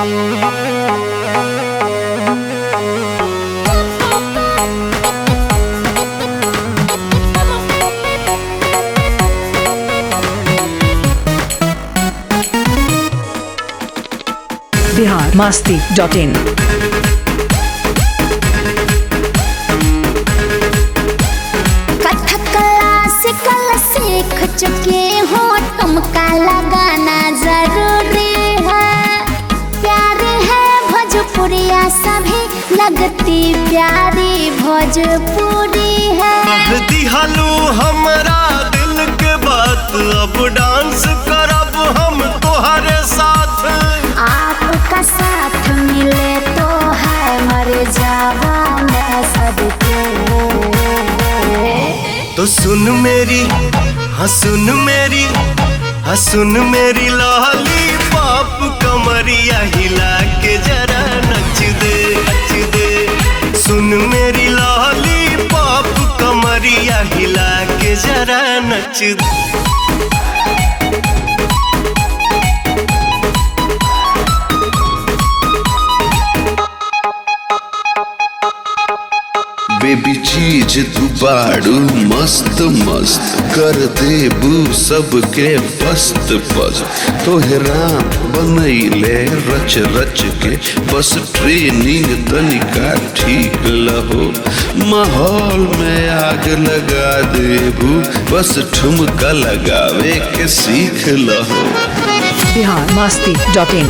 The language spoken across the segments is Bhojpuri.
Bihar Masti dot in Kathak classical सीख चुके हो तुमका लगाना जरूरी है प्यार है भोजपुरिया सभी लगती प्यारी भोजपुरी है कह दिहलू हमरा दिल के बात अब डांस करब हम तोहरे साथ आपका साथ मिले तो है मर जावा मैं सबके तो सुन मेरी हाँ सुन मेरी हाँ सुन मेरी लाली पाप कमरिया हिला के जरा नच दे नच दे सुन मेरी लाली पाप कमरिया हिला के जरा नच दे बेबी चीज तू बाड़ू मस्त मस्त कर देबू सबके पस्त पस्त तोहरा बनैले रच रच के बस ट्रेनिंग तनिका ठीक लहो माहौल में आग लगा देबू बस ठुमका लगावे के सीख लहो बिहार मास्ती डॉट इन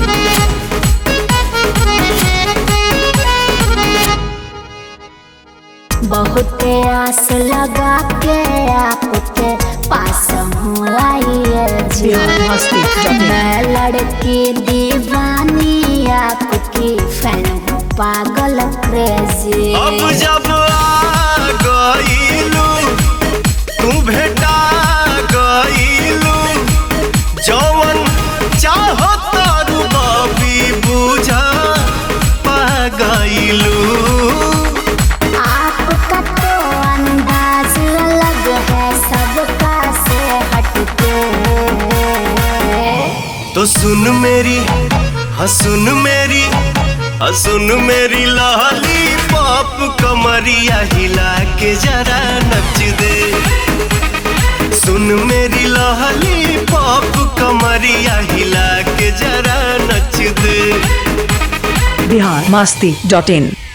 बहुत आस लगा के आपके पास हूँ आई है जी बिहार मास्ती डॉट इन मैं लड़की दीवानी आपकी फैन हूँ पागल क्रेजी अब जब आ गईलू तू भेटा गईलू जवन चाहो तारू बाबी बुझा पा गईलू आपका तो अंदाज अलग है सबका से हटके तो सुन मेरी हाँ सुन मेरी हाँ सुन मेरी लाली पाप कमरिया हिला के जरा नच दे सुन मेरी लाली पाप कमरिया हिला के जरा नच दे बिहार मास्ती डॉट इन